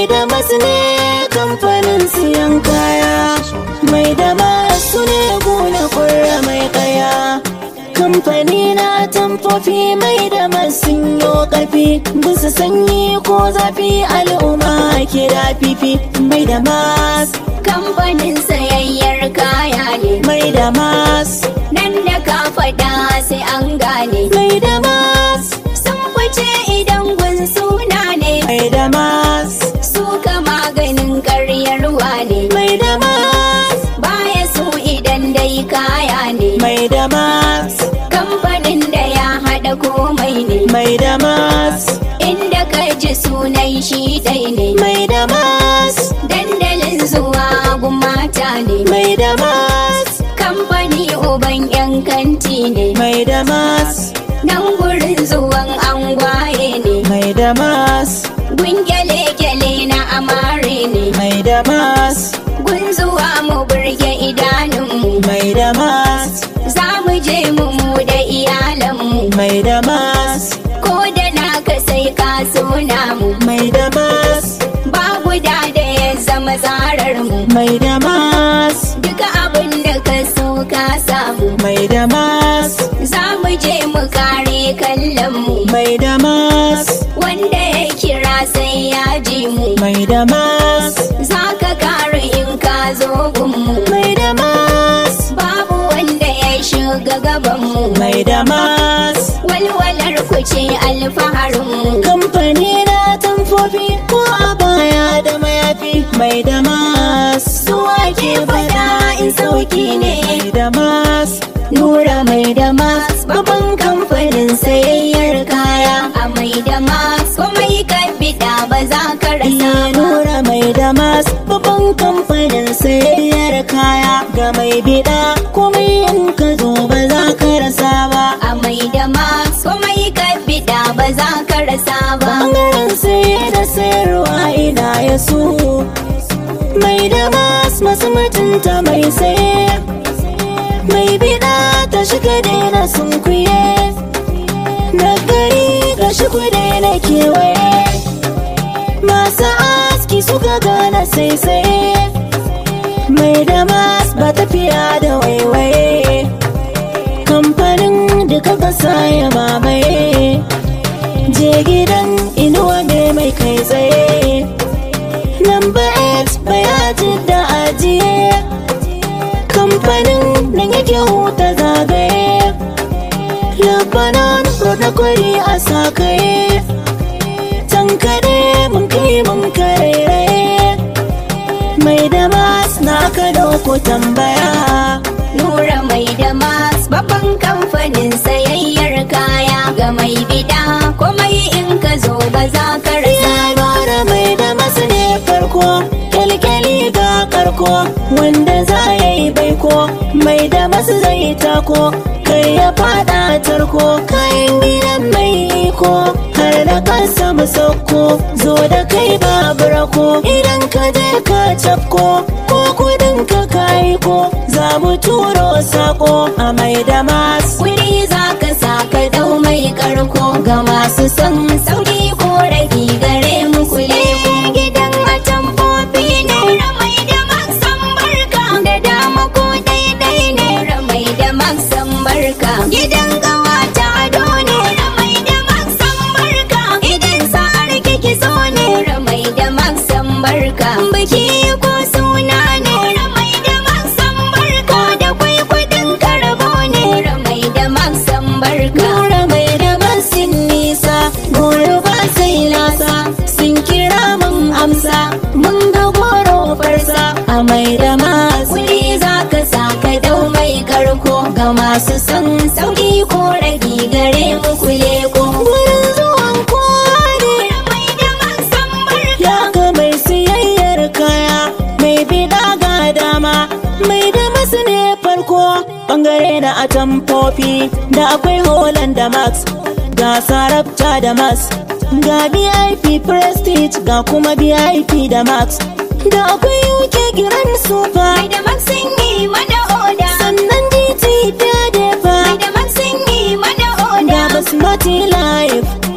da masu ne kamfanin siyan kaya mai da masu ne gona kurra mai kaya kamfani na tamfofi mai da masu yo karfi bisa sanyi ko zafi al'umma kira fifi mai da mas kamfanin sayayyar kaya ne mai da mas nan da ka faɗa sai an gane mai da mas sun fice idan gun suna ne mai da mas suka maganin karyarwa ne mai da mas baya su idan dai kaya ne mai da mas kamfanin da ya haɗa komai ne mai da mas inda ka ji sunan shi dai ne mai da mas dandalin zuwa gun mata ne mai da mas kamfani uban yan kanti ne mai da mas nan gurin zuwan angwaye ne mai da mas gun gyale-gyale na amare ne mai da mas gun zuwa mu burge idanunmu mai da mas za mu je mu mu da iyalanmu mai da mas ko da naka sai ka so namu mai da mas ba guda da ya zama tsarar mu mai da mas duka abin da ka so ka samu mai da mas za mu je mu kare kallon mu mai da mas wanda ya kira sai ya ji mu mai da mas za ka kare in ka zo gunmu mai da mas babu wanda ya shiga gabanmu mai da mas walwalar ku ce alfaharinmu kamfani na tamfofi ko a baya da mayafi mai da mas suwa ke fada in sauki ne mai da mas nura mai da mas babban kamfanin sayayyar kaya a mai da mas komai ka bida ba za ka rasa iya ba nura mai da mas babban kamfanin sayayyar kaya ga mai bida komai in ka zo ba za ka rasa ba a mai da mas komai ka bida ba za ka rasa ba bangaren saye da sayarwa ina ya su mai da mas masu mutunta mai saye mai bida ta shiga daina sunkuye na gari ga shi daina kewaye masu aski suka gana saisaye mai da mas ba tafiya da waiwaye kamfanin duka kasa ya mamaye je gidan inuwa ne mai kai tsaye Number X bayatin da ajiye kamfanin nan yake huta zagaye Lebanon na kwari a sakaye tankare mun kai mun karairaye mai da mas na ka dauko tambaya Nura mai da mas babban kamfanin sayayyar kaya ga mai bida komai in ka zo ba za ka rasa ya bara mai da masu ne farko kyalkyali ga karko wanda za ya yi baiko mai da masu zai tako kai ya fada tarko kayan gidan mai iko har da kansa mu sauko zo da kai babu rako idan ka je ka cafko ko kudin ka kayi ko za mu turo sako a mai da masu Kuri za ka sa ka dau mai karko ga masu son sauki ko ragi gare mu kule gidan atamfofi ne ramai da maksan barka da dama ko daidai ne ramai da maksan barka gidan kawata ado ne ramai da maksan barka idan sa'ar kiki so ne ramai da maksan barka biki ko suna ne ramai da maksan barka da kwai kudin karbo ne ramai da maksan barka Nura mai da masin nisa goro ba sai lasa sun kira mun amsa mun ga goro farsa a mai da mas Kuri za ka sa ka dau mai karko ga masu son sauki ko ragi gare mu kule ko. wurin zuwan kowa ne Mai da maksan barka ya ga mai siyayyar kaya mai bida ga dama mai da masu ne farko bangare na atamfofi da akwai Holland da Max ga Sarabta da Max ga VIP Prestige ga kuma VIP da Max da akwai UK Grand Super mai da maksin yi mana oda. sannan DT da Mai Defa da maksin yi mana ga oda. Basmati Life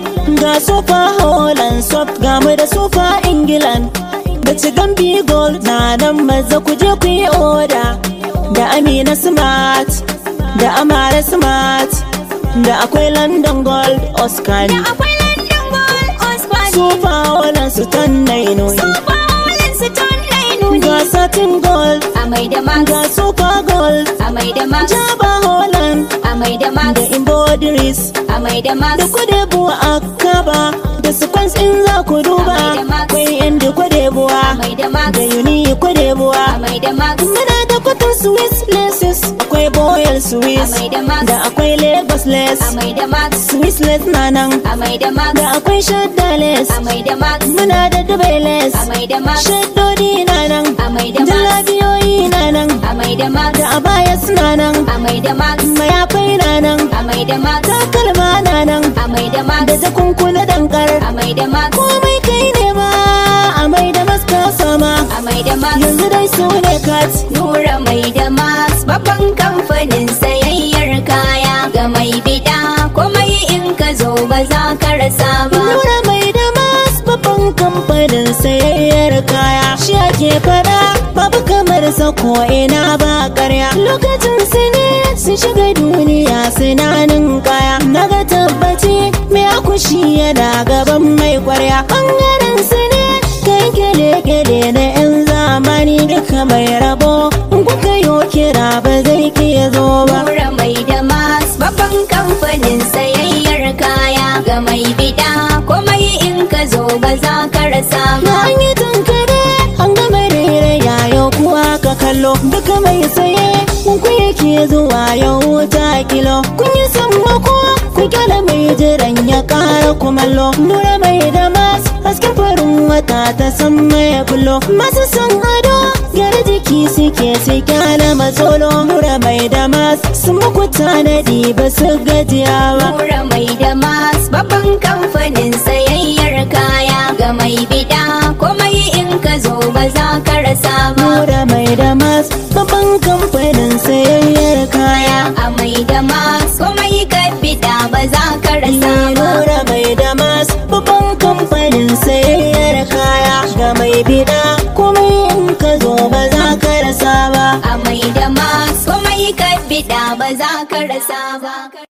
ga super holland soft ga mu da super england da cigambi gold na nan maza ku je ku yi oda da amina smart da amara smart da akwai london gold oscar Da akwai London Gold Osborne. super holland su tan nainoyi Super Holland su ton nuni. ga satin gold Amai da max. ga super gold Amai da max. jaba holland Amai da max. da embroideries Amai da max. da kwadebuwa a kaba da sequence in za ku duba Amai da max. akwai yan da kwadebuwa Amai da max. da yuni kwadebuwa Amai da max. muna da kwatan swiss laces akwai boyal swiss Amai da max. da akwai lagos lace Amai da max. swiss lace na nan Amai da max. da akwai shadda lace Amai da max. muna da dubai lace Amai da max. shaddodi na nan Amai da max. jalabiyoyi na nan Amai da max. da abaya suna nan Amai da max. mayafai na nan Amai da max. takalma na nan Amai da max. da jakunkuna dankar Amai da max. komai kai ne ma a mai da maska sama Amai da max. yanzu dai su ne kat Nura mai da max babban kamfanin sayayyar kaya ga mai bida komai in ka zo ba za ka rasa ba. nura mai da mas babban kamfanin sayayyar kaya shi ake fada babu kamar sa ko ina ba karya lokacin su ne su shiga duniya suna kaya naga tabbaci mai akushi yana gaban mai kwarya bangaren su ne kai gele-gele na 'yan zamani duka mai rabo in kuka yo kira ba zai ke zo ba Nura mai da max babban kamfanin sayayyar kaya ga mai bida komai in ka zo ba za ka rasa ba. an yi tankare an gama rere yayo kuwa ka kallo duka mai saye kun ku yake zuwa yau ta kilo kun yi sammako ku kyala mai jiran ya kara kumallo nura mai da mas hasken farin wata ta san mai bullo masu san ado gyara jiki suke su kyala matsolo nura mai da mas sun muku tanadi ba su gajiya ba Nura mai da max babban kamfanin sayayyar kaya ga mai bida komai in ka zo ba za ka rasa ba. nura mai da mas babban kamfanin sayayyar kaya a mai da max komai ka fita ba za ka rasa ba. Nura mai da mas babban kamfanin sayayyar kaya ga mai bida komai in ka zo ba za ka rasa ba A mai da max komai ka fita ba za ka rasa ba.